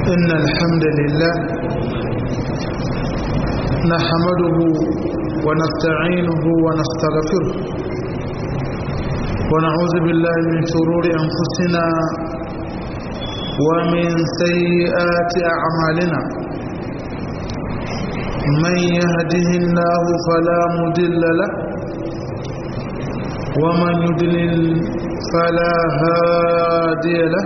إن الحمد لله نحمده ونستعينه ونستغفره ونعوذ بالله من شرور أنفسنا ومن سيئات أعمالنا من يهده الله فلا مضل له ومن يضلل فلا هادي له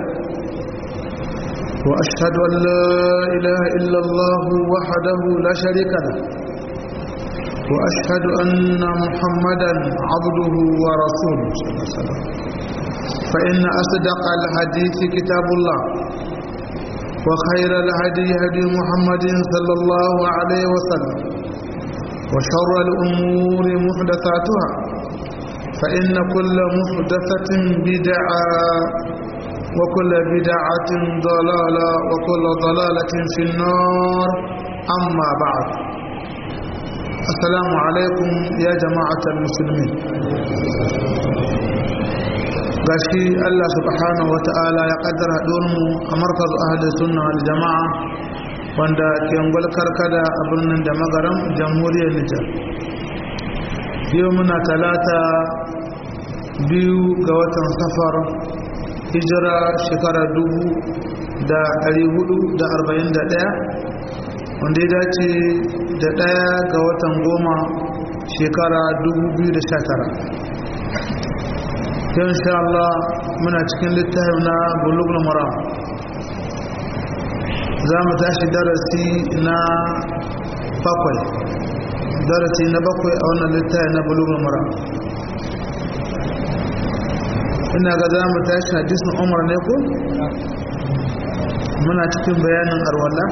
وأشهد أن لا إله إلا الله وحده لا شريك له وأشهد أن محمدا عبده ورسوله صلى الله عليه وسلم فإن أصدق الحديث كتاب الله وخير الهدي هدي محمد صلى الله عليه وسلم وشر الأمور محدثاتها فإن كل محدثة بدعة وكل بدعة ضلالة وكل ضلالة في النار أما بعد السلام عليكم يا جماعة المسلمين gashi Allah subhanahu wa ta'ala ya kaddara mu a markazu ahli sunna wal jama'a wanda ke ngwal karkada a birnin da magaram jamhuriyar Nijar yau muna talata biyu ga watan safar hijira shekara dubu da ɗari hudu da arba'in da ɗaya wanda ya dace da ɗaya ga watan goma shekara dubu biyu da sha tara yau insha Allah muna cikin littafin na bulugul mara za mu tashi darasi na bakwai darasi na bakwai a wannan littafin na bulugul mara ina ga za mu tashi hadisin umar ne ko muna cikin bayanin arwala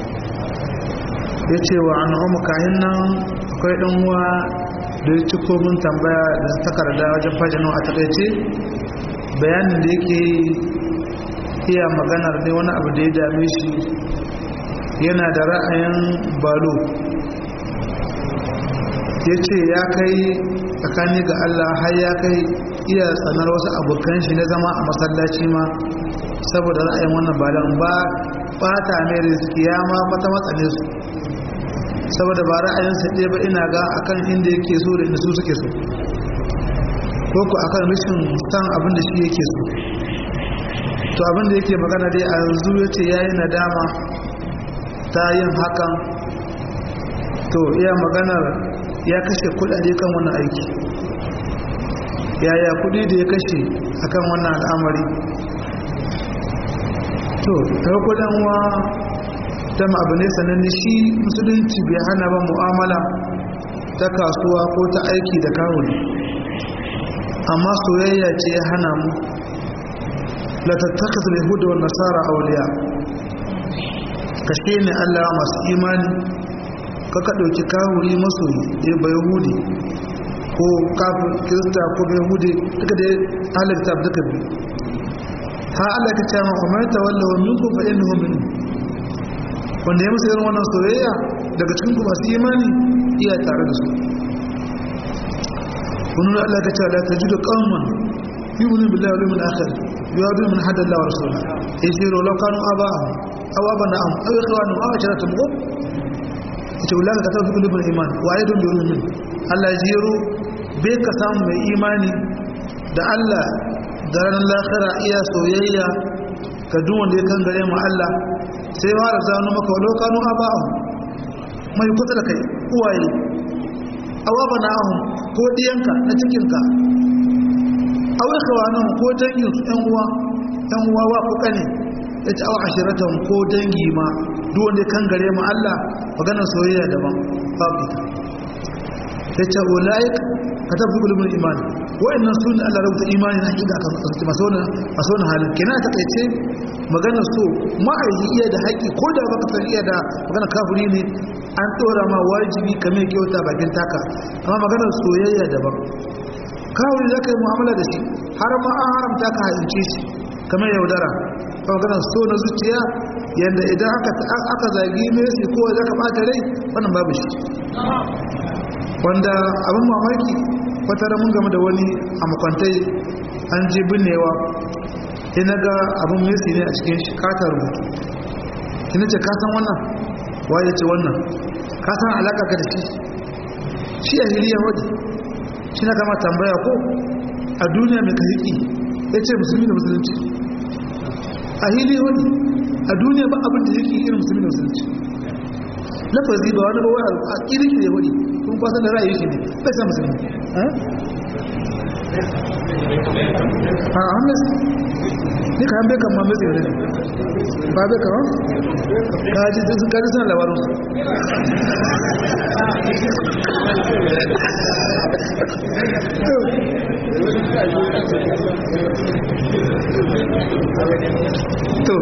ya ce wa an umar kayan nan akwai ɗan uwa da ya ci komin tambaya da takarda wajen fajinu a takaice bayanin da yake iya maganar ne wani abu da ya dame shi yana da ra'ayin balo ya ce ya kai tsakani ga allah har ya kai iya tsanar wasu abokan shi na zama a masallaci ma saboda ra'ayin wannan balan ba bata mai rizki ya ma mata matsane su saboda ba ra'ayinsa ɗaya ba ina ga akan inda yake so da inda su suke so ko ku akan rashin san abin da shi yake so to abin da yake magana dai a yanzu ya ce ya yi nadama ta yin hakan to iya maganar ya kashe kudade kan wannan aiki yaya kudi da ya kashe akan wannan al'amari to farko dan wa dama abu ne sananne shi musulunci bai hana ba mu'amala ta kasuwa ko ta aiki da kawuni amma soyayya ce ya hana mu la tattakhidhu al-yahuda wan nasara awliya kashe ne Allah masu imani kaka dauki kawuri masoyi ya bai yahudi ko kafin kirista ko bai hude duka da halitta duka biyu ha Allah ka cewa umar ta wallahu minkum fa innahu min wanda ya musu irin wannan soyayya daga cikin ku masu imani iya tare da su wannan Allah ka cewa la tajidu qauman yu'minu billahi wal yawmil akhir yu'adun min hada Allah wa rasulahu yajiru law kanu aba'ahum aw abana'ahum aw ikhwanahum aw asharatum qum ita ulaka ka tafi kulubul iman wa ayyadun bi min Allah jiro bai ka samu mai imani da Allah da ranar lakara iya soyayya ga duk wanda ya kan gare mu Allah sai fara zanu maka walau kanu aba'ahu mai kusa da kai uwaye awaba na'ahum ko diyanka na cikinka awai kawanan ko dangin su yan uwa yan uwa wa ko kane ya ci awa ashiratan ko dangi ma duk wanda ya kan gare mu Allah maganar soyayya daban babu ita ya ce ulaik ka tafi ilimin imani wa'annan su ne Allah rubuta imani na hakika kan kasance masu wani halin kenan ta kaice maganar so ma'aiki iya da haƙƙi ko da baka san iya da maganar kafiri ne an tsora ma wajibi ka mai kyauta bakin taka amma maganar soyayya daban kafiri za ka yi mu'amala da shi har ma an haramta ka haince shi kamar yaudara ta maganar so na zuciya yadda idan aka zagi messi ko za ka ɓata rai wannan babu shi wanda abin mamaki wata mun game da wani a makwantai an je binnewa ina ga abin messi ne a cikin shi kata rubutu kina ce ka san wannan waye ce wannan ka san alaka ka da shi shi a hiliya wadi shi na kama tambaya ko a duniya mai kahiki ya ce musulmi da musulunci a hiliya wadi a duniya ba abin da yake irin musulmi da musulunci lafazi ba wani ba wani a kirki da wadi kuma kwasan da ra'ayi shi ne bai sa musulmi a hannes ni ka hambe kan mamu tsere ne ba bai kawo kaji sun kaji suna labarin su to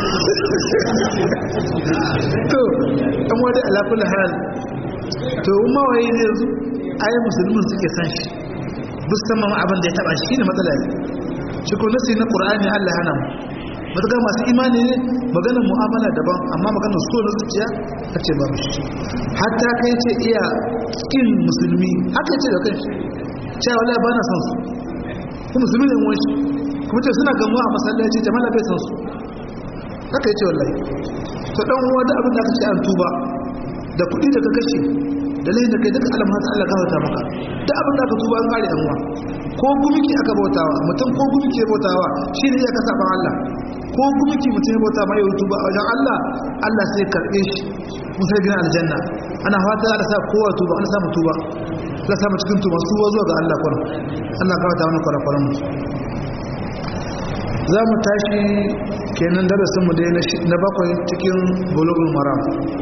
to an wadda alakul hal to umma waye ne yanzu ayi musulmin suke san shi musamman abin da ya taba shi ne matsala ne shi ko nasi na qur'ani Allah hana mu matakan masu imani ne maganar mu'amala daban amma maganar so na zuciya ta ce babu shi hatta kai ce iya kin musulmi haka ce da kanshi cewa wallahi ba na son su kuma musulmi ne wani shi kuma ce suna gamuwa a masallaci jama'a bai son su haka yace wallahi to dan uwa da abin da aka ce an tuba da kuɗi da ka kashe da laifin da kai duka alamar ta Allah gafarta maka da abin da aka tuba an kare dan uwa ko gumiki aka bautawa mutum ko gumiki ya bautawa shi ne ya kasa ban Allah ko gumiki mutum ya bauta mai tuba a wajen Allah Allah sai karbe shi musai bin aljanna ana fata da sa kowa tuba an samu tuba la samu cikin tuba su zuwa ga Allah kwaro Allah gafarta mana kwaro kwaro mu za mu tashi kenan darasin mu dai na bakwai cikin bulugul maram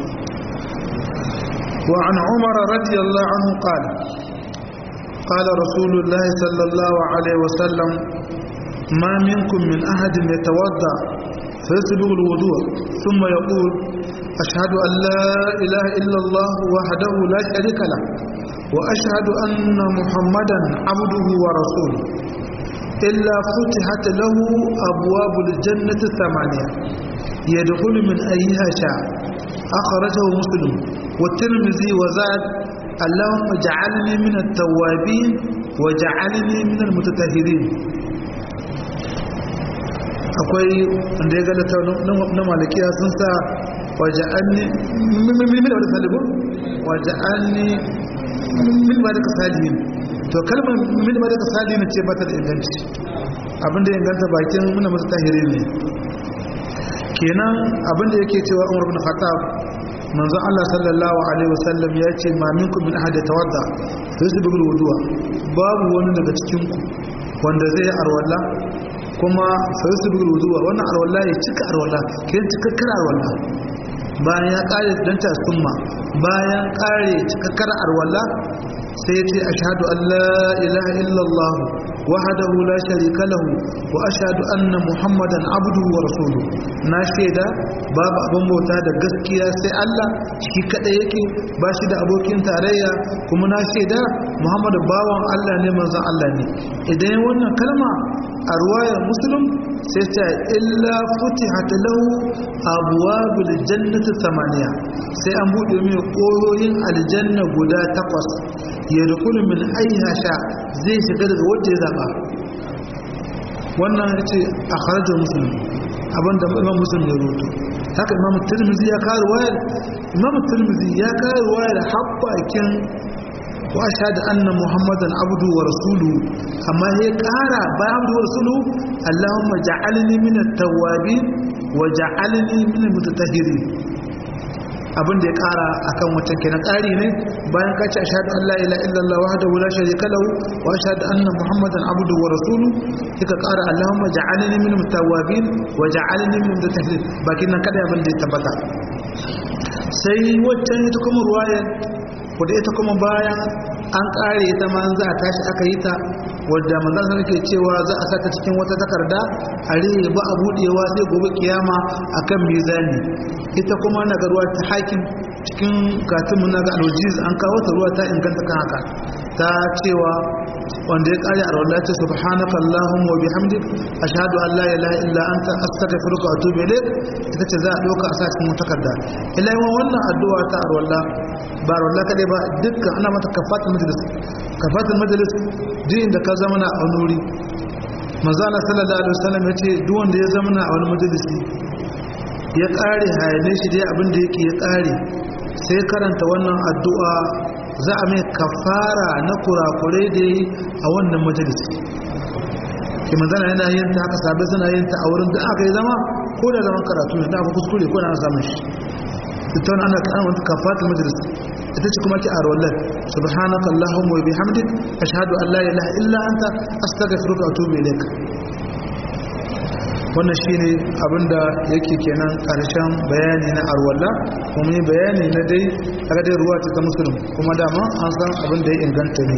وعن عمر رضي الله عنه قال قال رسول الله صلى الله عليه وسلم ما منكم من أحد يتوضأ فيسبغ الوضوء ثم يقول أشهد أن لا إله إلا الله وحده لا شريك له وأشهد أن محمدا عبده ورسوله إلا فتحت له أبواب الجنة الثمانية يدخل من أيها شاء أخرجه مسلم والترمذي وزاد اللهم اجعلني من التوابين وجعلني من المتطهرين akwai wanda ya galata na malakiya sun sa waja'anni min da wadda salibu waja'anni min ba da ka salihin to kalmar min ba da ka salihin ce ba ta da inganci abinda ya inganta bakin muna masu tahiri ne kenan abinda yake cewa umar bin khattab manzon Allah sallallahu alaihi wasallam ya ce ma minkum min ahad tawadda sai su bugu wuduwa babu wani daga cikin ku wanda zai arwalla kuma sai su bugu wuduwa wannan arwalla ya cika arwalla ke cikakkar arwalla bayan ya kare dan ta summa bayan kare cikakkar arwalla sai ya ce ashhadu an la ilaha illallah wahdahu la sharika lahu wa ashhadu anna muhammadan abduhu wa rasuluhu na shaida babu abin bauta da gaskiya sai Allah shi kada yake ba shi da abokin tarayya kuma na shaida muhammadu bawan Allah ne manzon Allah ne idan wannan kalma a ruwayar muslim sai ta illa futihat lahu abwabul jannati samaniya sai an bude mai koyoyin aljanna guda takwas ya rukunu min aiha sha zai shiga daga wanda ya zaba wannan ya ce a kharajar musulmi abinda imam musulmi ya roto haka imam turmizi ya kawo wayar imam turmizi ya kawo wayar haɓakin wa ashhadu anna muhammadan abdu wa rasulu amma ya kara bayan abdu wa rasulu allahumma ja'alni min at-tawwabin wa ja'alni min al-mutatahhirin abin da ya kara akan wancan kenan kari ne bayan ka ce ashhadu an la ilaha illallah wahdahu la sharika lahu wa ashhadu anna muhammadan abduhu wa rasuluhu kika kara allahumma ja'alni min mutawabin wa ja'alni min mutatahhirin bakin nan kada abin da ya tabbata sai waccan ita kuma ruwaya wadda ita kuma bayan an kare ita ma za a tashi aka yi ta wadda manzan ke cewa za a saka cikin wata takarda a rihe ba a budewa sai gobe kiyama akan mizani ita kuma na ga ruwa ta hakim cikin katimun na ga alwajiz an kawo ta ruwa ta inganta kan haka ta cewa wanda ya kare a rawar ce subhanaka allahumma wa bihamdik ashhadu an la ilaha illa anta astaghfiruka wa atubu ilayk ita ce za a dauka a sa cikin takarda ila yawan wannan addu'a ta arwalla ba arwalla kadai ba dukkan ana mata kafatul majlis kafatul majlis duk inda ka zama na a nuri manzo Allah sallallahu alaihi wasallam yace duk wanda ya zama na a wani majalisi ya ƙare hayane shi dai abin da yake ya ƙare sai karanta wannan addu'a za a mai kafara na kurakurai da yi a wannan majalisi ke manzana yana yin ta haka sabai suna yin ta a wurin da aka yi zama ko da zaman karatu ne da aka kuskure ko da ana samun shi ita wani ana kan wata kafatul majalis ita ce kuma ki a rawallar subhanaka allahumma wa bihamdik ashhadu an la ilaha illa anta astaghfiruka wa atubu ilaik wannan shine abinda yake kenan karshen bayani na arwalla kuma yi bayani na dai aka dai ruwa ta musulun kuma dama an san abin da ya inganta ne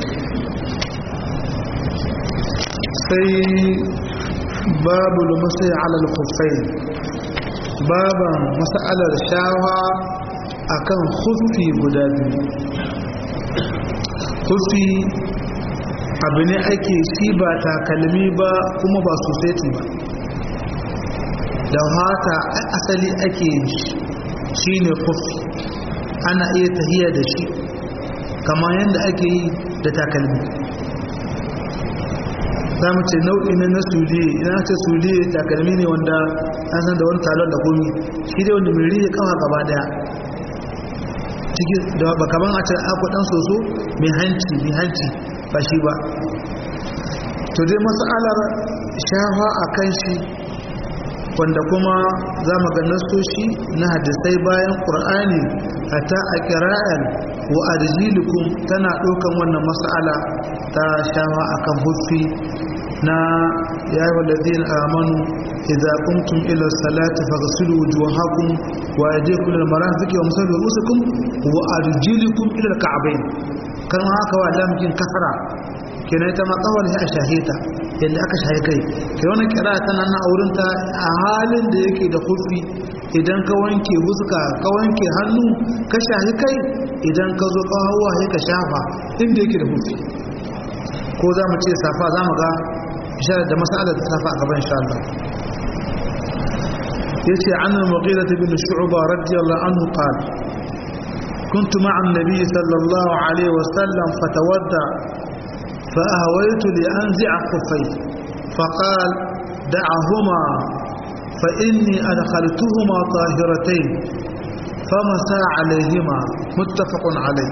sai babu lumusai alal kufai baban mas'alar shawa akan kufi guda biyu kufi abu ne ake shi ba takalmi ba kuma ba sosai ba da hata asali ake shi ne kufi ana iya tahiya da shi kamar yadda ake yi da takalmi za mu ce nau'i na na suliye ina ce suliye takalmi ne wanda an san da wani talon da komi shi dai wanda mai riye kawa gaba daya cikin da ba kaman a ce akwai dan soso mai hanci mai hanci ba shi ba to dai matsalar shafa a kan shi wanda kuma za mu ga nasoshi na hadisai bayan ƙur'ani hatta a kira'an wa arjilikum tana ɗaukan wannan mas'ala ta shawa akan huffi na ya yi walazin amanu idza qumtum ila salati faghsilu wujuhakum wa aydiyakum ila marafiqi wa musallu rusukum wa arjilikum ila alka'bayn kan haka wa lamkin kasara kenan ita ma kawar sai a shahita yadda aka shahi kai kai wani kira tana na aurinta a halin da yake da kufi idan ka wanke huska ka wanke hannu ka shahi kai idan ka zo kawowa sai ka shafa inda yake da kufi ko za mu ce safa za mu ga isharar da masalar da safa a gaban insha Allah yace an al-mughira bin shu'ba radiyallahu anhu qala كنت مع النبي صلى الله عليه وسلم فتودع فأهويت لأنزع خفيه فقال دعهما فإني أدخلتهما طاهرتين فمسى عليهما متفق عليه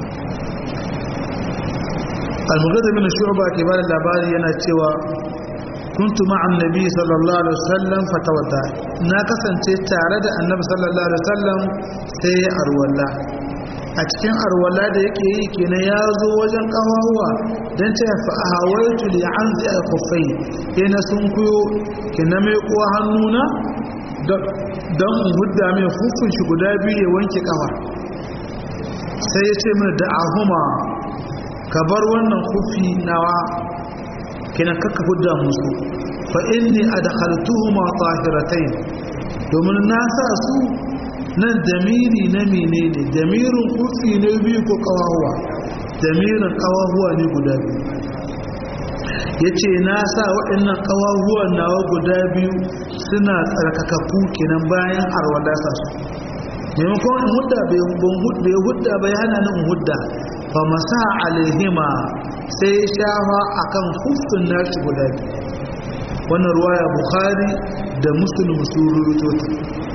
المغيث بن الشعبة كبار الأباري ينتوى كنت مع النبي صلى الله عليه وسلم فتودع ناكسا تتعرض النبي صلى الله عليه وسلم سيئر والله a cikin arwala da yake yi kenan ya zo wajen kawawa don ta yafi a hawaitu da an zai a kufai yana sun kuyo kenan mai kuwa hannuna don in hudda mai hukun shi guda biyu ya wanke kawa sai ya ce mana da ahuma ka bar wannan kufi nawa kenan kakka hudda musu fa inni adkhaltuhuma tahiratain domin na sa su nan damiri na menene damirin kursi ne biyu ko kawahuwa damirin kawahuwa ne guda biyu ya ce na sa waɗannan kawahuwan nawa guda biyu suna tsarkakakku kenan bayan arwada sa su maimakon in hudda bai hudda bai hana nan hudda ba masa alaihima sai shafa akan hufin nashi guda biyu wannan ruwaya bukhari da muslim su rurutota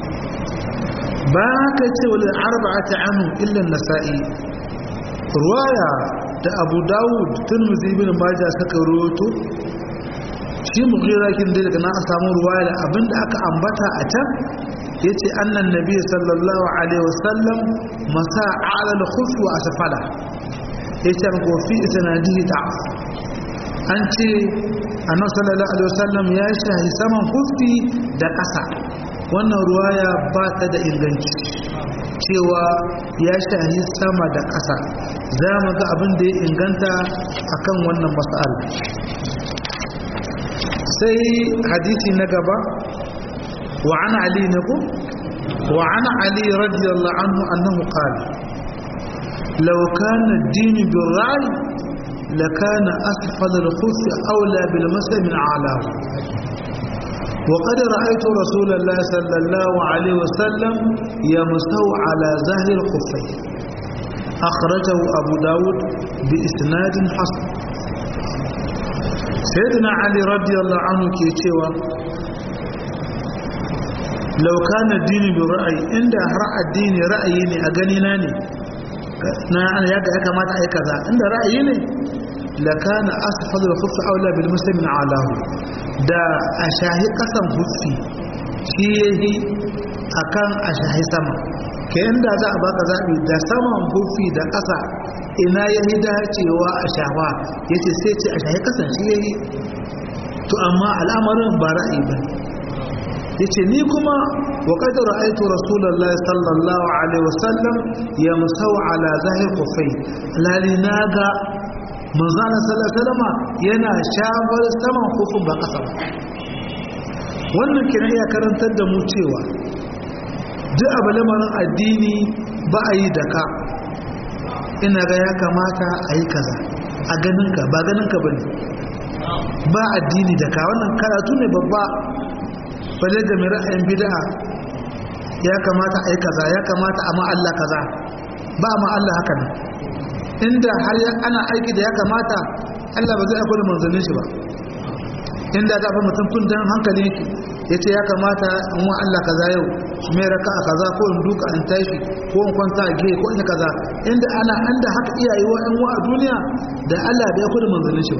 bayan haka ce wani arba'ata anu illa nasa'i ruwaya da abu dawud turmuzi bin maja suka roto shi mughira kin da daga na a samu ruwaya da abinda aka ambata a can yace annan nabi sallallahu alaihi wasallam masa ala al-khuf wa asfala yace ko fi sanadihi da'af an ce annabi sallallahu alaihi wasallam ya shahi saman kufi da ƙasa wannan ruwaya ba ta da inganci cewa ya shahi sama da ƙasa za mu ga abin da ya inganta akan wannan mas'al sai hadisi na gaba wa an ali ne ko wa an ali radiyallahu anhu annahu qala law kana ad-din bil-ra'i lakana asfal al-khuf awla bil-masl min a'lahu وقد رأيت رسول الله صلى الله عليه وسلم يمسه على زهر الخفين أخرجه أبو داود بإسناد حسن سيدنا علي رضي الله عنه كي تشوى lauka na dini bi ra'ayi inda har addini ra'ayi ne a gani na ne na ya ga ya kamata a yi kaza inda ra'ayi ne lakana asfalul khuffi aula bil muslimin alahu da a shahi kasan huffi shi yahi akan a shahi sama ke inda za a baka zabi da saman huffi da kasa ina yahi dacewa a shawa yace sai ce a shahi kasan shi yahi to amma al'amarin ba ra'ayi ba yace ni kuma wa qad ra'aytu rasulullahi sallallahu alaihi wasallam yamsau ala zahir khuffai lali naga manzo Allah sallallahu alaihi wasallam yana shafar saman khuffin ba kasa ba wannan kina iya karantar da mu cewa duk abu lamarin addini ba a yi da ka ina ga ya kamata a yi kaza a ganinka ba ganinka ba ne ba addini da ka wannan karatu ne babba balle da mai ra'ayin bid'a ya kamata a yi kaza ya kamata a ma'alla kaza ba ma Allah haka ne inda har ana aiki da ya kamata Allah ba zai aiko da manzannin shi ba inda za a mutum kun dan hankali yake ya ce ya kamata in wa Allah kaza yau mai raka a kaza ko in duka in tashi ko in kwanta a gehe ko in kaza inda ana inda haka iyaye wa in wa a duniya da Allah da ya kudu manzannin shi ba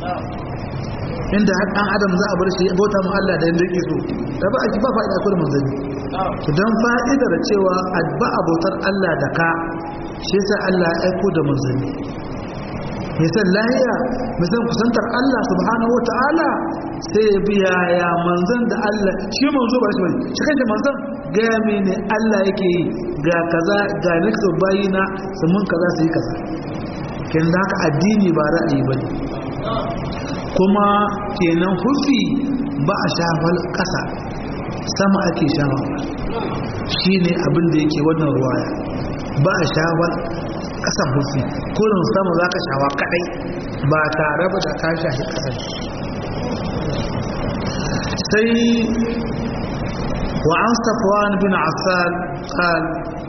inda har dan adam za a bar shi bauta mu Allah da yanda yake so da ba a ji ba fa'ida kudu manzanni to dan fa'idar cewa ba abotar Allah da ka shi yasa Allah ya aiko da manzanni misal lahiya misal kusantar Allah subhanahu wa ta'ala sai ya biya ya manzan da Allah shi manzo ba shi bane shi kanta manzan gaya mene Allah yake yi ga kaza ga nixon bayina su mun kaza su yi kaza kin da haka addini ba ra'ayi bane kuma kenan hufi ba a shafal kasa sama ake shafa shine abin da yake wannan ruwaya ba a shafal kasan hufi kurin sama za ka shawa kadai ba tare ba da ka shahi kasan sai wa an safwan bin affan qal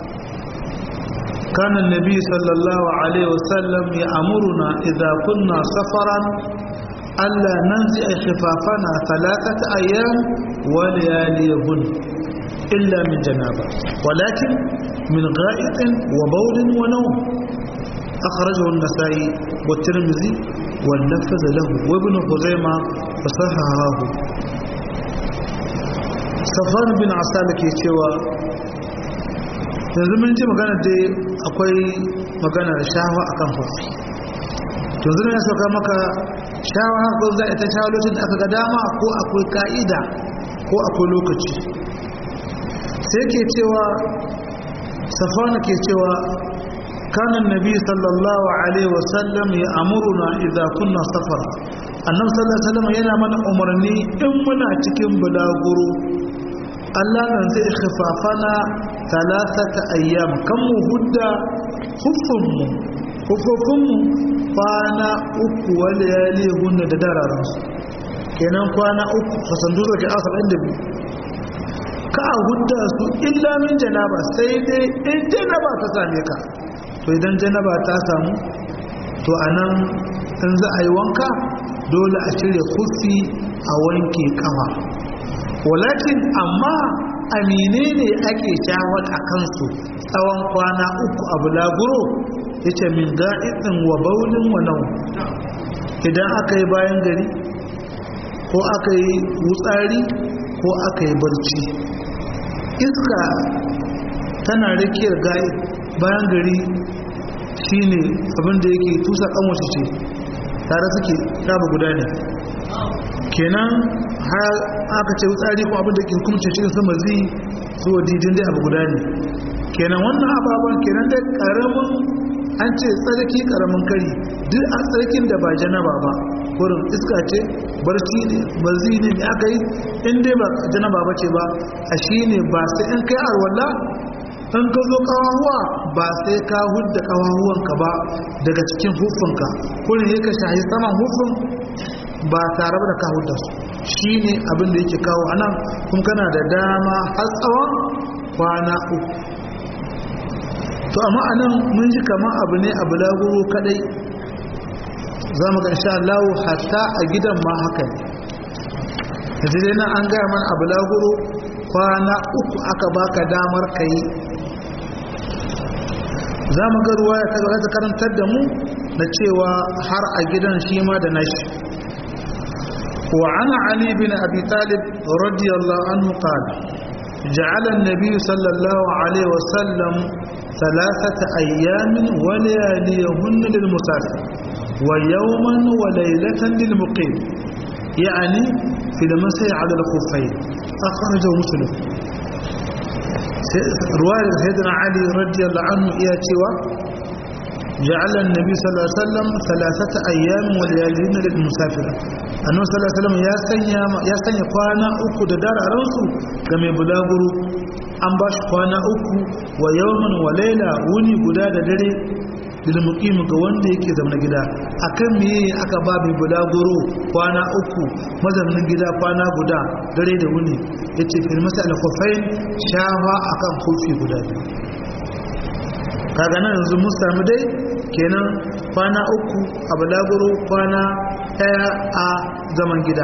كان النبي صلى الله عليه وسلم يأمرنا إذا كنا سفرا ألا ننزع خفافنا ثلاثة أيام ولياليهن إلا من جنابة ولكن من غائط وبول ونوم أخرجه النسائي والترمذي واللفظ له وابن خزيمة فصححه صفان بن عسالك يتوى yanzu mun ji magana dai akwai magana da shawa a kan fafi yanzu ne ya sauka maka shawa ko za a ta shawa lokacin da aka ga dama ko akwai ka'ida ko akwai lokaci sai ke cewa safana ke cewa kanan nabi sallallahu alaihi wasallam ya amuruna idza kunna safara annabi sallallahu alaihi wasallam yana mana umarni in muna cikin bulaguro Allah nan zai khifafana talatata ayyam kan mu hudda hufunmu hufufunmu kwana uku wal yali hunna da dararan su kenan kwana uku fasandu da ke asar inda biyu ka a hudda su illa min janaba sai dai in janaba ta same ka to idan janaba ta samu to anan in za a yi wanka dole a cire kufi a wanke kafa walakin amma amine ne ake shawar a kansu tsawon kwana uku a bulaguro ya ce min ga'iɗin wa baulin wa nau idan aka yi bayan gari ko aka yi wutsari ko aka yi barci iska tana rikiyar ga'i bayan gari shine abinda yake tusa kanwace ce tare suke taba guda ne kenan har aka ce wutsari ko abinda ke kumce cikin sama zai zuwa didin dai abu guda ne kenan wannan ababen kenan dai karamin an ce tsarki karamin kari duk a tsarkin da ba janaba ba wurin iska ce barci ne barzi ne mai aka yi in dai ba janaba ba ce ba a shi ne ba sai in kai arwalla in ka zo kawahuwa ba sai ka hudda kawahuwanka ba daga cikin hufunka kurin ya ka shahi saman hufun ba tare da ka hudda su shi ne abin da yake kawo a nan kun kana da dama har tsawon kwana uku to amma a nan mun ji kamar abu ne abu lagoro kadai za mu ga insha Allah hatta a gidan ma haka ne da dai nan an gaya mana abu lagoro kwana uku aka baka damar ka yi za mu ga ruwa ta ga ta karantar da mu na cewa har a gidan shi ma da nashi wa ana ali bin abi talib radiyallahu anhu qala جعل النبي صلى الله عليه وسلم ثلاثة أيام ولياليهن للمسافر ويوما وليلة للمقيم يعني في المسيح على الخفين أخرجه مسلم رواية سيدنا علي رضي الله عنه إيا تيوى جعل النبي صلى الله عليه وسلم ثلاثة أيام ولياليهن للمسافر annabi sallallahu alaihi wasallam ya sanya ya sanya kwana uku da dare a ransu ga mai bulaguro an ba shi kwana uku wa yawman wa laila wuni guda da dare lil muqim ga wanda yake zama gida akan me aka ba mai bulaguro kwana uku mazaunin gida kwana guda dare da wuni yace fil masal khufain shafa akan kufi guda kaga nan yanzu mun samu dai kenan kwana uku a bulaguro kwana daya a zaman gida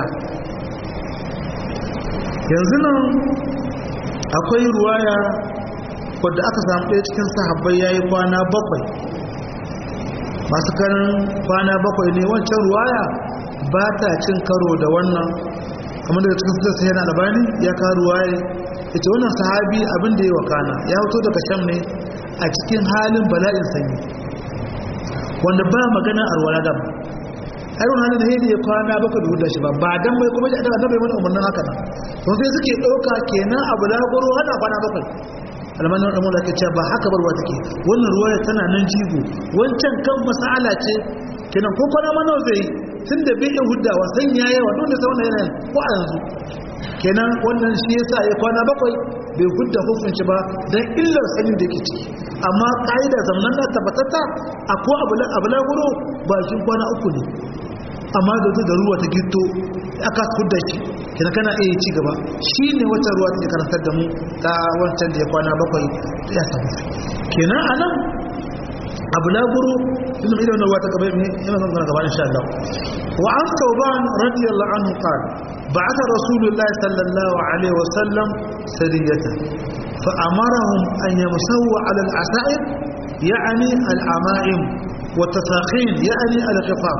yanzu nan akwai ruwaya wadda aka samu ɗaya cikin sahabbai ya yi kwana bakwai masu karin kwana bakwai ne wancan ruwaya ba ta cin karo da wannan kamar daga cikin sassa yana albani ya ka ruwaya ya ce wannan sahabi abin da ya wakana ya hoto daga sham ne a cikin halin bala'in sanyi wanda ba magana a ruwa da irin hannun da hidi ya kwana baka da hudu shi ba ba dan bai kuma da bai mana umarnin haka nan to sai suke ɗauka kenan abu da goro hana kwana bakwai almanin ɗan mulaka ce ba haka barwa take wannan ruwaya tana nan jigo wancan kan masala ce kenan ko kwana mana zai tun da bai iya huddawa san ya yawa don da sauna yanayin ko a yanzu kenan wannan shi yasa ya kwana bakwai bai hudda hukunci ba don illar sanin da yake ciki amma ƙa'ida zamanin da tabbatata a ko abu laguro bakin kwana uku ne amma da zai da ruwa ta gito aka hudda shi kina kana iya ci gaba shi ne wata ruwa ta karantar da mu ta wancan da ya kwana bakwai ya samu kenan a nan abu laguro ilimin ilimin ruwa ta gaba ne yana zan gaba insha Allah wa an tauban radiyallahu anhu qala بعث رسول الله صلى الله عليه وسلم سرية فأمرهم أن يمسوا على العسائر يعني العمائم والتساخين يعني الخفاف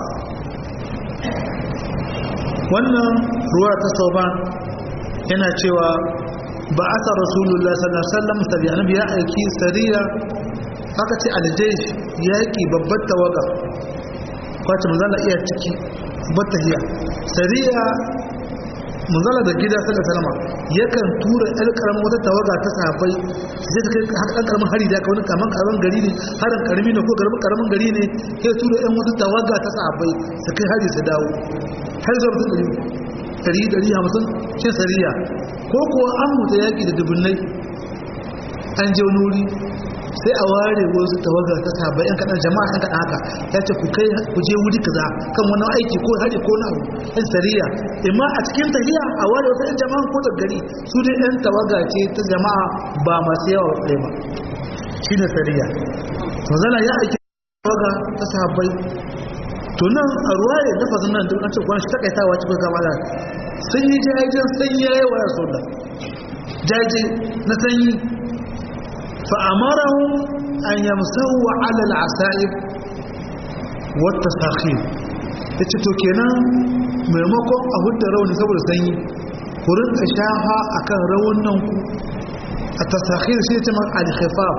wannan ruwa ta sauban yana cewa ba a rasulullah sallallahu alaihi wasallam sariya annabi ya aiki sariya aka ce aljaysh yaki babbar tawaga kwace manzala iya ciki batta hiya sariya manzala da gida sallallahu alaihi wasallam yakan tura ɗan karamin wata tawaga ta safai sai ta kai ɗan karamin hari da kawai kaman karamin gari ne harin karami ne ko karamin karamin gari ne sai tura ɗan wata tawaga ta safai su kai hari su dawo har zuwa mutum ɗari ɗari ɗari hamsin cin sariya ko kuwa an mutu yaƙi da dubunnai an je wani wuri sai a ware wasu tawagar ta sabai yan kaɗan jama'a yan kaɗan haka ya ce ku kai ku je wuri kaza kan wani aiki ko hari ko na yan sariya imma a cikin tahiya a ware wasu yan jama'a ko gari su dai yan tawaga ce ta jama'a ba masu yawa ɗaya ba shi ne sariya manzala ya aiki tawaga ta sabai to nan a ruwa ya dafa nan duk an ce kwan shi takaitawa cikin kama da sun yi jajen sanyi ya yi wa ya soda jaje na sanyi fa'amarahun an yamsahu alal asa'ib wata sakhir ya ce to kenan maimakon a hudda rauni saboda sanyi ku rinka shafa a kan raunin ku a tasakhir shi ce man alkhifaf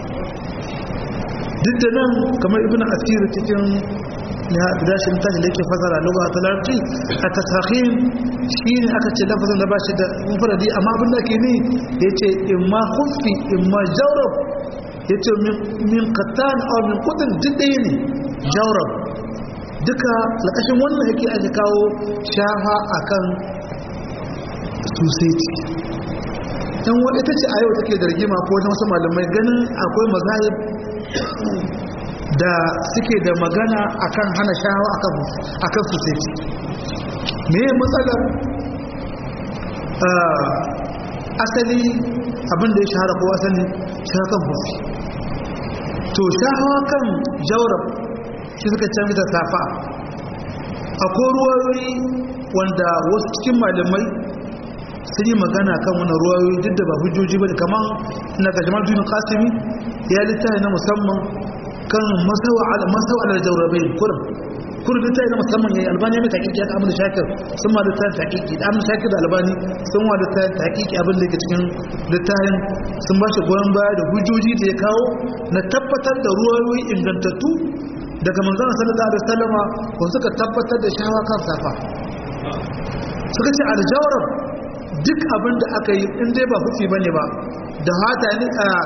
duk da nan kamar ibn asir cikin ya dashin tashi da yake fasara lugha ta larabci a tasakhin shine aka ce lafazin da bashi da mufradi amma abin da ke ni yace imma khuffi imma jawrab yace min qatan aw min qutn diddai ne jawrab duka lakashin wannan yake ake kawo shafa akan suseti dan wani ita ce a yau take da rigima ko wajen wasu malamai ganin akwai mazahib da suke da magana akan hana shahawa akan society me matsalar asali abinda ya shahara ko asali shahawa kan hufi to shahawa kan jaurab shi suka canza da safa akwai ruwayoyi wanda wasu cikin malamai sun yi magana kan wani ruwayoyi duk da ba hujjoji ba da kamar na ga jamal bin qasimi ya littafi na musamman kan masawa ala masawa ala jawrabain kurum kurum littafi na musamman yayi albani mai takiki ya amina shakir sun ma littafin takiki da amina shakir da albani sun wa littafin takiki abin da ke cikin littafin sun ba shi goyon baya da hujjoji da ya kawo na tabbatar da ruwayoyi ingantattu daga manzon sallallahu alaihi wasallama ko suka tabbatar da shawa kan safa suka ce aljawrab duk abin da aka yi in dai ba hufi bane ba da hata ne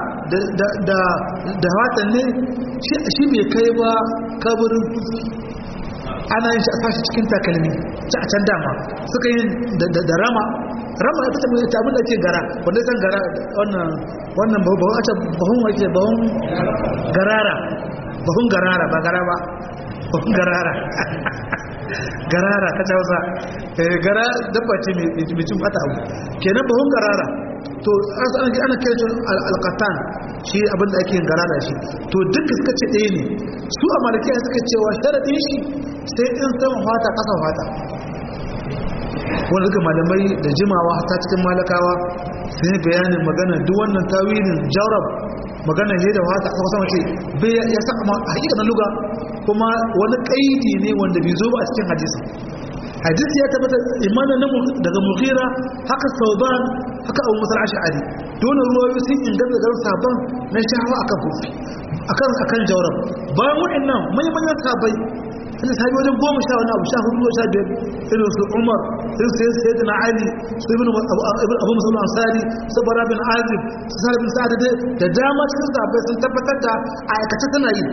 da hata ne shi bai kai ba kaburin ana yin shi a sashi cikin takalmi ci a can dama suka yi da rama rama ya fita mai abin da ke gara wanda san gara wannan wannan bahun a can bahun wake bahun garara bahun garara ba gara ba bahun garara garara ta hausa gara dabba ce mai cin fata abu kenan bahun garara to ana kira shi alkatan shi abinda ake yin garara shi to duk suka ce ɗaya ne su a malakiya suka cewa sharaɗin shi sai in sama fata ƙasa fata wanda duka malamai da jimawa ta cikin malakawa sun yi bayanin magana duk wannan tawilin jarab magana ne da wata aka sama ce bai ya sa amma hakika na luga kuma wani kaidi ne wanda bai zo ba a cikin hadisi hadisi ya tabbata imanin namu daga mughira haka sauban haka abu musal ash'ari dole ruwayoyi sun inganta garin sabon na shahawa akan kufi akan akan jawrab bayan waɗannan manyan manyan sabai sun sabi wajen goma sha wani abu sha hudu sha biyar irin su umar irin su yadda na ali su ibn abu musamman ansari su bara bin azib su sa'ad bin sa'ad da dama cikin sahabbai sun tabbatar da aikace tana yi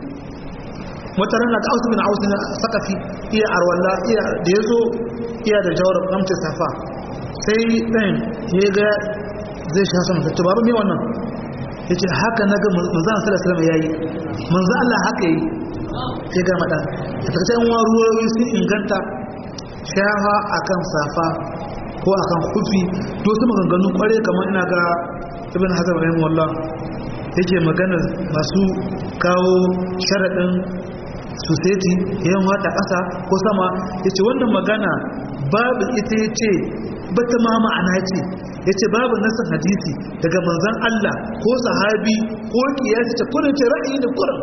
wata rana da ausu bin ausu na sakafi iya arwalla iya da ya zo iya da jawar gamcin safa sai ɗan ya ga zai sha sama tattu babu mai wannan ya ce haka na ga manzan salasalam ya yi manzan allah haka yi sai ga maɗa a takaice yan ruwayoyi sun inganta shafa akan safa ko akan kufi to su maganganu kware kamar ina ga ibn hazar rahimahullah yake magana masu kawo sharaɗin society yan wata ƙasa ko sama ya ce wannan magana babu ita ya ce bata ma ma'ana ce ya ce babu nasan hadisi daga manzan Allah ko sahabi ko kiyasi ce kurin ce ra'ayi ne kurin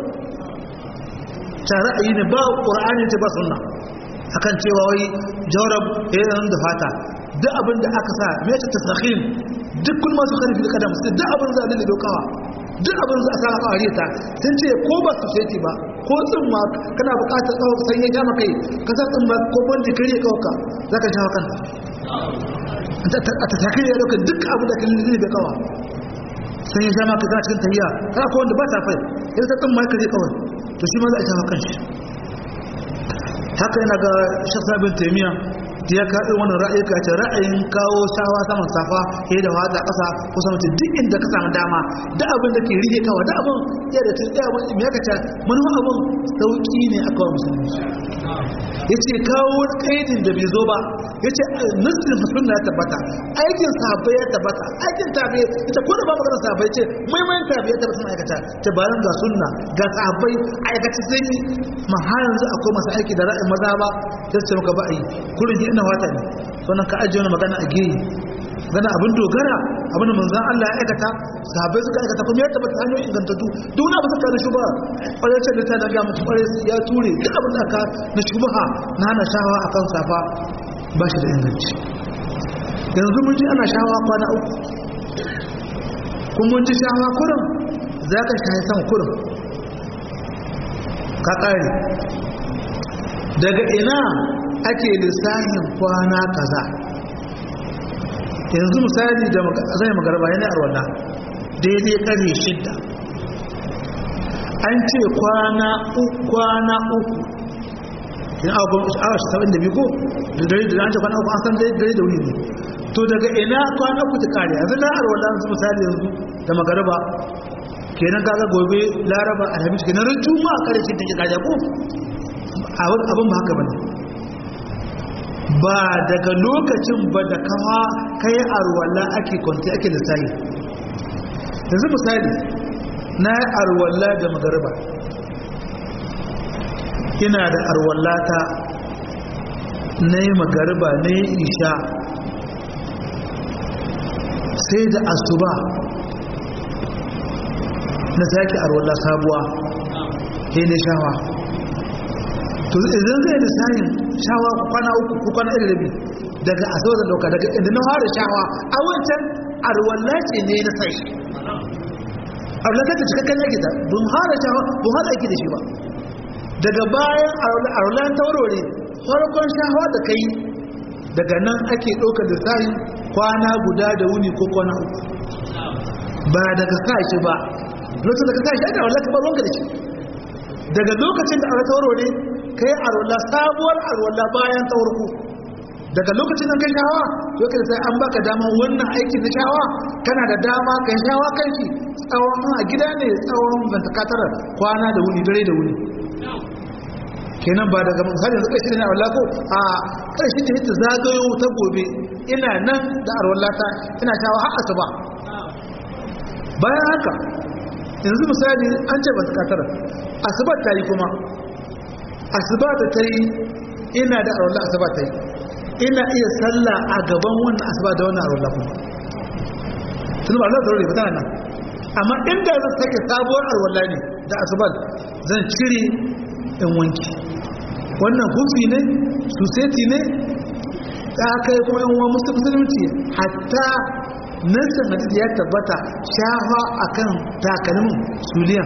ta ra'ayi ne ba ƙura'ani ce ba sunna akan cewa wai jawrab yayin da fata duk abin da aka sa me ta tasakhin duk kun masu karfi da kadam duk abin da zai dokawa duk abin da aka fare ta sun ce ko ba su sai ba ko tsin ma kana buƙatar tsawo sai ya ja maka ka sa tsin ba ko bandi kare kawaka zaka shawo kanta a ta takai ya dauka duk abin da kan zai da kawa sai ya ja maka kana cikin tahiya kana ko wanda ba ta fai ya sa tsin ma kare kawai to shi ma za a shawo kanshi haka yana ga shaksa bin taimiya da ya kaɗi wani ra'ayi ka ce ra'ayin kawo shawa saman safa ya da wata ƙasa ko sama ce duk inda ka samu dama da abin da ke rige kawa da abin ya da tun ɗaya wani mai kaca manuwa abin sauƙi ne a kawo musulmi ya ce kawo wani ƙaidin da bai zo ba ya ce nasirin sunna ya tabbata aikin sahabbai ya tabbata aikin tabi ita ko da ba magana sahabbai ce maimayin tabi ya tabbata aikata ta bayan ga sunna ga sahabbai aikace sun yi ma har yanzu akwai masu aiki da ra'ayin maza ba sai su ce maka ba a yi kurin ji ina wata ne sannan ka ajiye wani magana a geyi gana abin dogara abin da manzan Allah ya aikata sahabbai suka aikata kuma ya tabbata hanyoyin ingantattu duk wani abu suka da shuba kwarai ce da ta na ga mutu kwarai ya ture duk abin da aka na shubaha na hana shawa a kan safa ba shi da inganci yanzu mun ji ana shawa kwana uku kuma mun ji shawa kurin za ka shahi sama kurin ka ƙare daga ina ake lissafin kwana kaza yanzu misali da zai magarba yana arwala daidai ƙarfe shidda an ce kwana uku kwana uku yin awa saba'in da biyu ko da dare da an ce kwana uku an san dare da wuri ne to daga ina kwana uku ta kare yanzu na arwala yanzu misali yanzu da magarba kenan kaga gobe laraba alhamis kenan ran juma'a kare shi da ke kaja ko abin ba haka bane ba daga lokacin ba da kawa kai arwala ake kwanci ake lissahi yanzu misali na yi arwala da magarba ina da arwala ta na yi magarba na yi isha sai da asuba na sake arwala sabuwa sai ne shawa to idan zai da sayin shawa kwana uku ko kwana ɗaya rabi daga asuba da dauka daga inda na fara shawa a wancan arwala ce ne na sai arwala ta cikakken yake ta bun fara shawa bun fara aiki da shi ba daga bayan arwala ta warware farkon shawa da kai daga nan ake ɗaukar da sayin kwana guda da wuni ko kwana uku ba daga sa shi ba lokacin da ka sa shi ana wallah kamar wanka da shi daga lokacin da aka tauro ne ka yi arwallah sabuwar arwallah bayan taurku daga lokacin da kai shawa to kai sai an baka dama wannan aiki na shawa kana da dama kai shawa kan shi tsawon a gida ne tsawon bantakatara kwana da wuni dare da wuni kenan ba daga misali yanzu kai shi ne arwallah ko a karshe ta hita zagayo ta gobe ina nan da arwallata ina shawa har asuba bayan haka yanzu misali an ce ba su katara asuba ta yi kuma asuba da ta yi ina da arwallah asuba ta yi ina iya sallah a gaban wannan asuba da wannan arwallah kuma tun ba Allah zarure ba tana nan amma inda zan sake sabuwar arwallah ne da asuba zan cire in wanki wannan hufi ne suseti ne ta kai kuma yan uwa musulunci hatta nassin hadisi ya tabbata shafa akan takalmin suliyan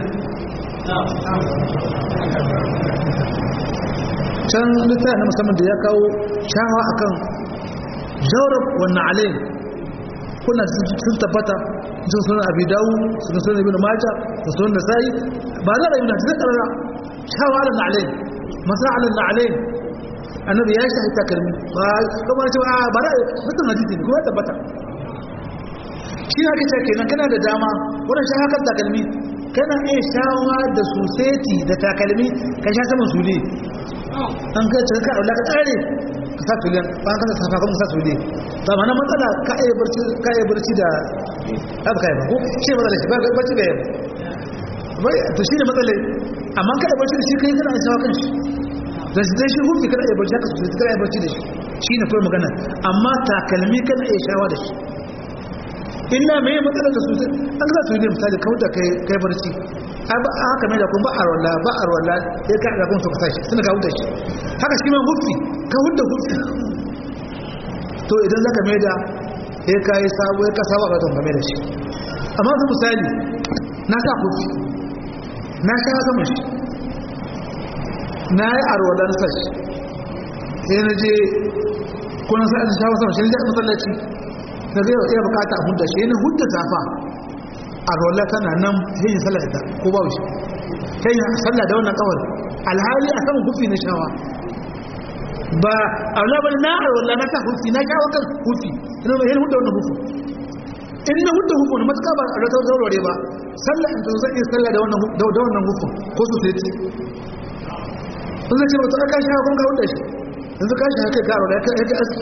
can littafi na musamman da ya kawo shafa akan jaurab wannan alayin kuna sun tabbata sun sunan abi dawo sun sunan ibn majah sun sunan nasa'i ba za a yi na zai karara shafa ala alayin masa ala alayin annabi ya shi takalmi ba kuma ce ba ba da mutum hadisi ne kuma tabbata shi haka ce kenan kana da dama wannan shi haka takalmi kana iya shawa da suseti da takalmi ka sha saman sule an ka ce ka aula ka tsare ka sa sule ba ka sa safa kuma sa sule ba mana matsala ka iya barci ka iya barci da haka kai ba ko shi matsala shi ba barci da yamma to shi ne matsala amma ka iya barci da shi kai kana shawa kan shi da shi dai shi hukunci kada ya barci haka sosai kada ya barci da shi shi ne kawai magana amma takalmi kana iya shawa da shi illa mai matsalar da sosai an za su yi misali kawai da kai barci haka mai da kuma ba a rola ba a rola ya ka ɗaga su kasa shi suna kawo da shi haka shi ma hufi ka hudda hufi to idan zaka mai da ya ka yi sabo ya ka sabo a ƙasar game da shi amma su misali na sa hufi na sha sama shi na yi arwadar sashi sai na je kuna sa'ad shawo sama shi ne da matsalaci na zai iya bukata a hudda shi yana hudda zafa arwala tana nan sai yin sallah ita ko babu shi sai yin sallah da wannan kawai alhali a saman hufi na shawa ba arwala ba na arwala na sa hufi na shawa kan hufi ina mai yin hudda wannan hufi in na hudda hufi na matuka ba a rata zaurare ba sallah in zan iya sallah da wannan hufin ko su sai ce sun zai ce ba ta ka shi hakun ka hudda shi yanzu ka shi haka karo da ya ka aski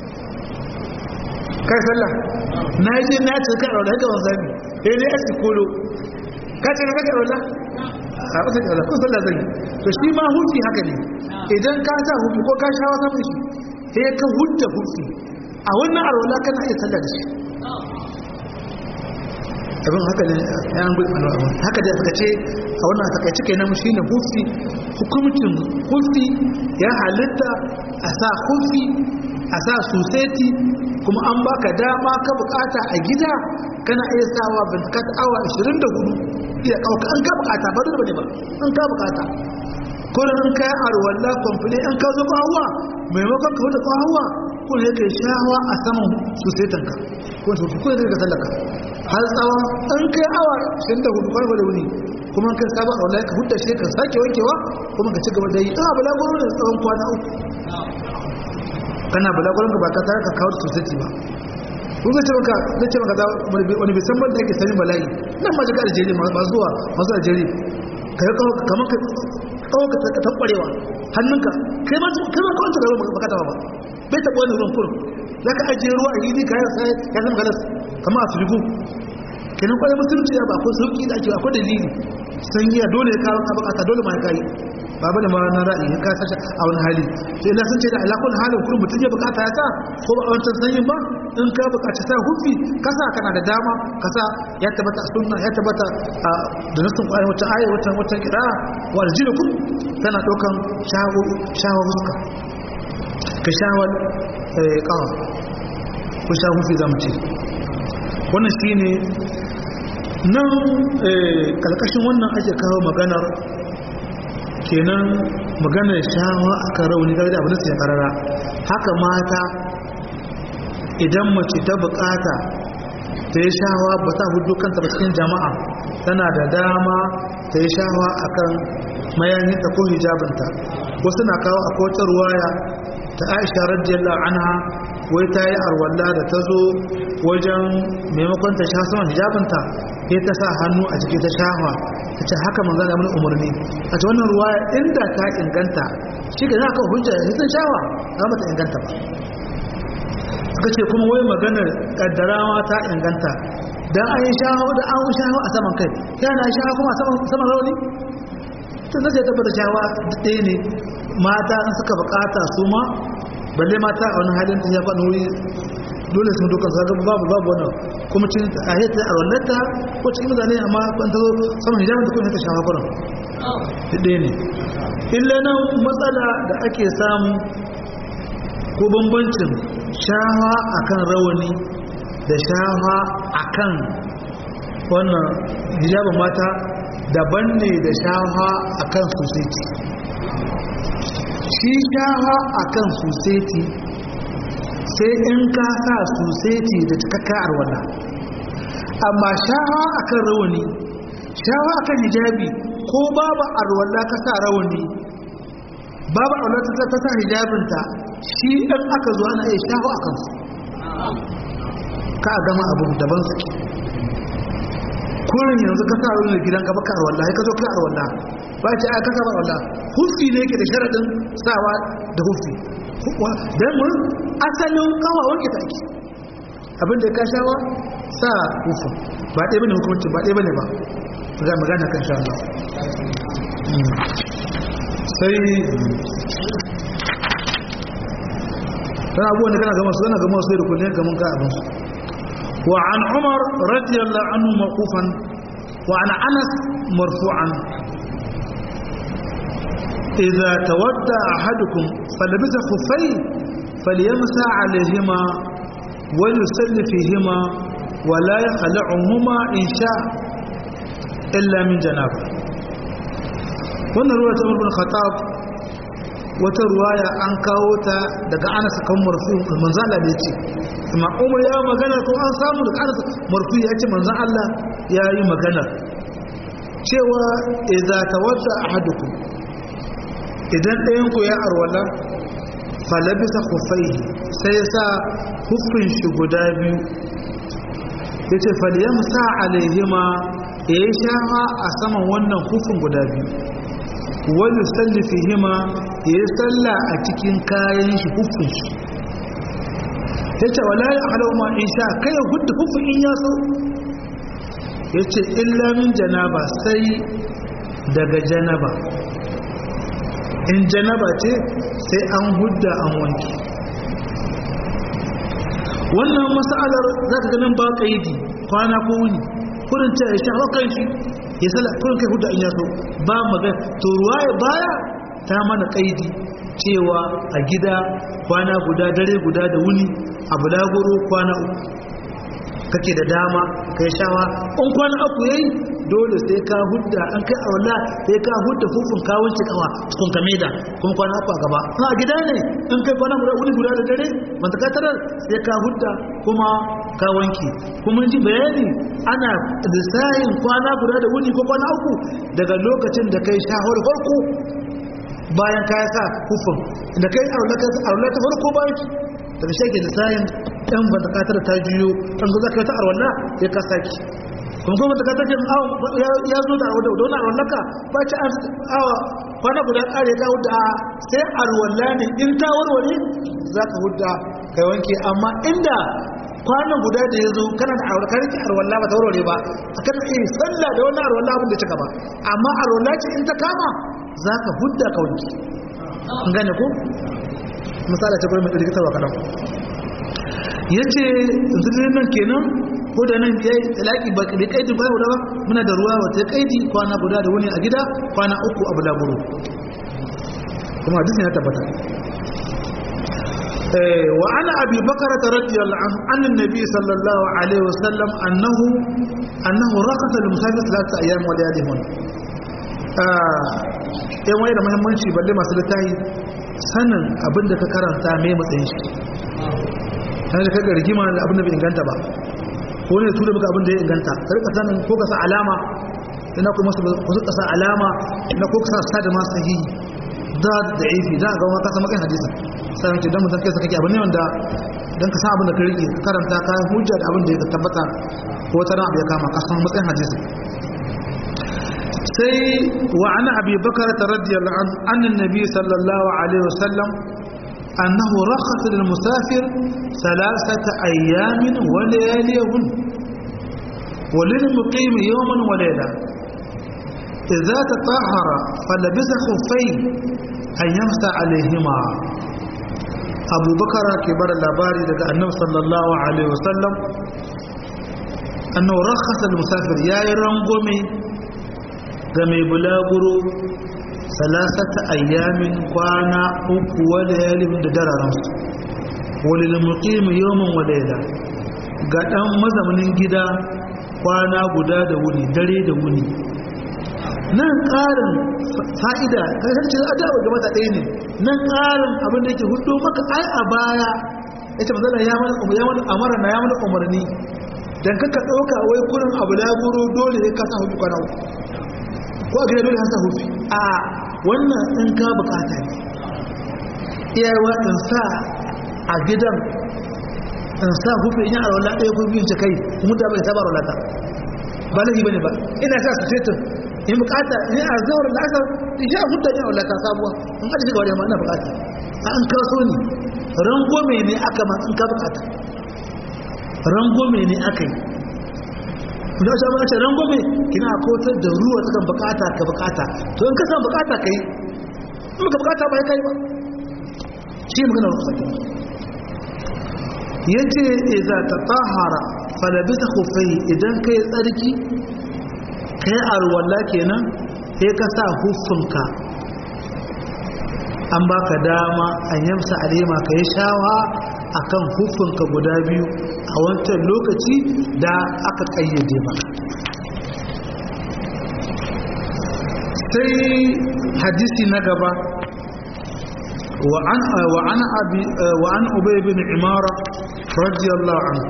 kai sallah na yi je na ce karo da haka wani sami ya ne aski kolo ka ce na ka karo da a wasu karo ko sallah zai to shi ma hufi haka ne idan ka sa hufi ko ka sha wasa mai shi sai ka hudda hufi a wannan arwala kana iya sallah da shi abin haka ne yan gudu alwa haka da suka ce a wannan takaice kenan shi ne hufi hukumcin hufi ya halitta a sa hufi a sa suseti kuma an baka dama ka bukata a gida kana iya sawa bintikat awa 24 iya kauka an ka bukata ba dole bane ba an ka bukata kullum an kai arwalla komfule an ka zo hawa maimakon ka wuce hawa ko ne kai shawa a saman susetanka ko su ko ne ka sallaka har tsawon an kai awa 24 kwarfa da wuni kuma kai sabon a wallahi ka hudda shi ka sake wankewa kuma ka ci gaba da yi ina balaguro da tsawon kwana uku kana balaguron ka ba ka tare ka kawo sosai ba kun zai ce maka zai ce maka wani bai san ban da yake sani bala'i nan ma shiga aljeri masu zuwa masu aljeri ka yi kawo kamar ka kawo ka tabbarewa hannunka kai ma kai ma kawanta da ruwan baka taba ba bai taɓa wani ruwan kurum za ka ajiye ruwa a yi ka ya zama galas kamar a filigo kenan kwaye musulunci ya ba akwai sauki da ake akwai dalili sanyiya dole ya kawo ka bukata dole ma ya kayi ba bane ma na ra'ayi ka sace a wani hali sai na sun ce da alakun halin kullum mutum ya bukata ya sa ko ba a wancan sanyin ba in ka bukaci sa hufi ka sa kana da dama ka sa ya tabbata sunna ya tabbata da nasin kwaye wata aya wata wata kira wa aljilukum tana daukan shawo shawo huska ka shawar kawa ko sha hufi zamu ce wannan shine nan kalkashin wannan ake kawo maganar kenan maganar shawa aka rauni gari da abin da karara haka mata idan mace ta bukata ta yi shawa ba ta hudu kanta ba cikin jama'a tana da dama ta yi shawa akan mayaninta ko hijabinta wasu na kawo a kowace ruwaya ta aisha radiyallahu anha wai ta yi arwalla da ta zo wajen maimakon ta sha saman hijabinta ya ta sa hannu a jiki ta shafa ta ce haka manzo da mun umarni a ta wannan ruwa inda ta inganta shi ga zaka hujja ya san shawa za ta inganta ba suka ce kuma wai maganar kaddarawa ta inganta dan an yi shawa da an shawa a saman kai yana shawa kuma a saman rauni tun zai tabbata shawa ɗaya ne mata an suka bukata su ma balle mata a wani halin ta ya faɗi wuri dole sun dukkan sa babu babu wannan kuma cin a hita a wallata ko cikin mutane amma ban ta zo saman hijabin ta kuma ta shafa kuran ɗaya ne illa nan matsala da ake samu ko bambancin shafa akan rawani da shafa akan wannan hijabin mata daban ne da shafa akan society shi shafa akan society sai in ka sa society da cikakka arwala amma shafa akan rawani shafa akan hijabi ko babu arwala ka sa rawani babu arwala ta ta sa hijabinta shi in aka zo ana iya shafa akan su ka a gama abu daban suke kurin yanzu ka sa rawani gidan ka baka arwala ka zo ka arwala ba ce aka saba arwala hufi ne yake da sharadin sawa da hufi don mun asalin kawa wanke ta ake abinda ya kashawa sa hufin ba ɗaya bane hukumci ba ɗaya bane ba za magana kan sha Allah sai tana abubuwan da kana gama su zana gama su da kullum gaman ka abin su wa an umar radiyallahu anhu maqufan wa an anas marfu'an إذا تودى أحدكم فلبس خفيه فليمسى عليهما وليسل فيهما ولا يخلعهما إن شاء إلا من جنابه wannan ruwa ta mulkin khattab wata ruwaya an kawo ta daga anas kan marfu manzo Allah ne ce amma umar ya magana ko an samu daga anas marfu ya ce manzo Allah ya yi magana cewa idza tawadda ahadukum idan ɗayanku ya arwala falabisa kufaihi sai ya sa hufin shi guda biyu ya ce faliyam sa alaihima ya yi shafa a saman wannan hufin guda biyu wani sallifi hima ya yi salla a cikin kayan shi hufin shi ya ce wala ya halauma in sha kai ya hudu hufin in ya so ya ce illamin janaba sai daga janaba in janaba ce sai an hudda an wanki wannan masalar za ka ganin ba kaidi kwana ko wuni kurin ce ya sha hakan shi ya sala kurin kai hudda in yaso ba magana to ruwaya baya ta mana kaidi cewa a gida kwana guda dare guda da wuni a bulaguro kwana uku kake da dama kai shawa in kwana uku yayi dole sai ka hudda an kai aula sai ka hudda fufun ka wanke kawa cikin kameda kuma kwana uku a gaba na gida ne in kai kwana guda wuni guda da dare man ka tarar sai ka hudda kuma ka wanke kuma ji bayani ana lissahin kwana guda da wuni ko kwana uku daga lokacin da kai shahar farko bayan ka sa hufun da kai aula ta farko bayan daga shi ke lissahin ɗan ba ta katar ta juyo ɗan zo za ka yi ta arwalla ya ka saki kuma kuma ta katar jin ya zo da wani arwallaka ba ci awa kwana guda ƙare ka hudu a sai arwalla ne in ta warware za ka hudu kai wanke amma inda kwanan guda da ya zo kana da arwalla kan arwalla ba ta warware ba a kan iya sallah da wani arwalla abin da cika ba amma arwalla ce in ta kama za ka hudda ka wanki an gane ko misali ta gwamnati da rikitarwa kaɗan ya ce zirin nan kenan ko da nan ya yi talaki ba da kaidi ba guda ba muna da ruwa wata kaidi kwana guda da wuni a gida kwana uku a bulaguro kuma hadisin ya tabbata wa ana abi bakara ta radiyallahu anhu annan nabi sallallahu alaihi wasallam annahu annahu raqata lil musafir thalathata ayyam wa layalihun yan waye da muhimmanci balle masu littafi sanin abin da ka karanta mai matsayin shi kan da kaga rigima da abin da bai inganta ba ko ne tura maka abin da ya inganta ka rika sanin ko ka sa alama ina kuma su ka sa alama ina ko ka sa da masu sahihi da da ifi da ga wani kasa makan hadisi sai mutum dan mutum kai sa kake abin ne wanda dan ka san abin da ka rike ka karanta ka hujja da abin da ya tabbata ko wata ran abu ya kama ka san matsayin hadisi sai wa ana abi bakar radiyallahu anhu annan nabi sallallahu alaihi wasallam أنه رخص للمسافر ثلاثة أيام ولياليهن وللمقيم يوما وليلة إذا تطهر فلبس خفين أن يمسى عليهما أبو بكر كبر الأباري لدى النبي صلى الله عليه وسلم أنه رخص للمسافر يا يرنقمي game bulaguro salasata ayyamin kwana uku wa layalin da dararansu walil muqim yawman wa layla ga dan mazaunin gida kwana guda da wuni dare da wuni nan ƙarin fa'ida kasar ce a dawo ga mata ɗaya ne nan ƙarin abin da yake hudu maka ai a baya ya ce mazala ya mana amara na ya mana umarni don kaka ɗauka wai kurin abu laburo dole ya kasa hudu kwana uku ko a gida dole hasa hufi a wannan in ka bukata ne iyayewa in sa a gidan in sa hufi in yi alwala ɗaya ko biyun kai mu da bai saba alwala ta ba laifi bane ba ina sa su fetur in bukata in a zawar da aka ya hudda ne alwala ta sabuwa in ka shiga wani ma ina bukata a an kaso ne rangome ne aka ma in ka bukata rangome ne aka yi da wasu abin a rangome kina kotar da ruwa ta kan bukata ka bukata to in ka san bukata ka yi in ka bukata ba ya kai ba shi magana wasu sakin ya ce iza ta tahara falabisa kufai idan ka yi tsarki ka yi arwalla kenan sai ka sa hufunka an baka dama an yamsa alima ka yi shawa a kan hufunka guda biyu a wancan lokaci da aka kayyade maka sai hadisi na gaba وعن وعن ابي وعن ابي بن عماره رضي الله عنه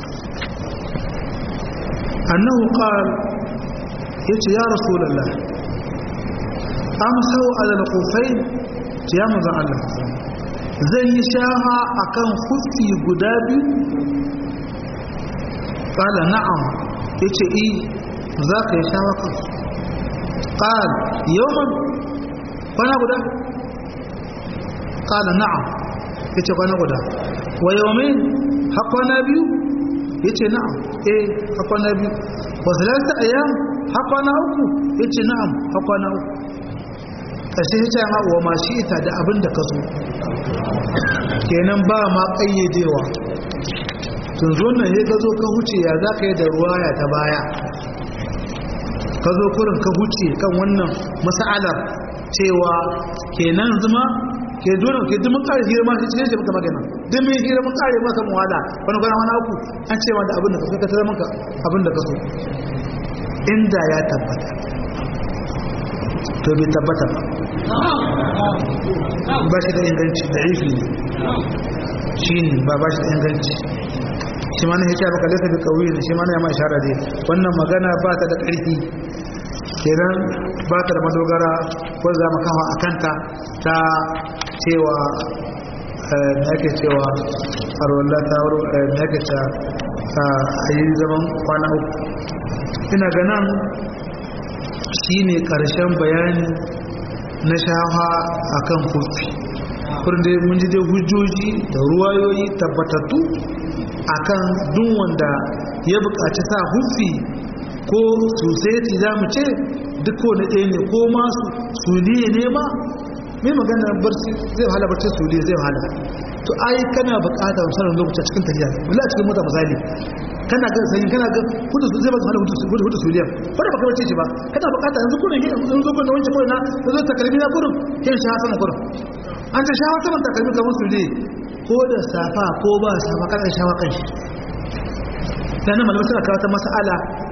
انه قال يتي يا رسول الله امسوا على الخفين يا مزع الله zai yi shaha akan kufi guda biyu kala na'am yace i za ka yi shaha kan qal yawman kwana guda kala na'am yace kwana guda wa yawmin ha kwana biyu yace na'am eh ha kwana biyu wa salasa ayyam ha kwana uku yace na'am ha kwana uku karshe yace ma wa ma shi ita da abin da ka so kenan ba ma kayyadewa tun zo nan ya ka zo ka huce ya za ka yi da ruwaya ta baya ka zo kurin ka huce kan wannan mas'alar cewa kenan zuma ke dole ke duk mun kare hira ma shi ce maka magana duk mun hira mun kare maka muwala wani gwana wani uku an ce da abin da ka ka tare maka abin da ka so inda ya tabbata to bai tabbata ba ba shi da inganci da ifi ne shi ne ba ba shi da inganci shi ma na hita baka laifin da kauyi ne shi ma na yamma ishara dai wannan magana ba ta da ƙarfi kenan ba ta da madogara ko za mu kawo a kanta ta cewa na yake cewa arwallah ta wuro na yake ta a yi zaman kwana uku ina ganin shi ne ƙarshen bayani na shafa a kan kufi kurde mun ji dai hujjoji da ruwayoyi tabbatattu a kan duk wanda ya buƙaci sa hufi ko sosai za mu ce duk wani ɗaya ne ko ma su ne ne ma mai magana barci zai wahala barci su ne zai wahala to ai kana buƙatar sanin lokaci a cikin tafiya wala cikin mota misali kana ga sanyi kana ga hudu su zai baka wahala hudu hudu su liyan ba da baka barci shi ba kana buƙata yanzu kurin yanzu zo kun da wancan kurin na yanzu takalmi na kurin yin shi sama kurin an ta shawa saman takalmi kamar su ne ko da safa ko ba safa kana shawa kan shi dan nan malamai suna kawo ta mas'ala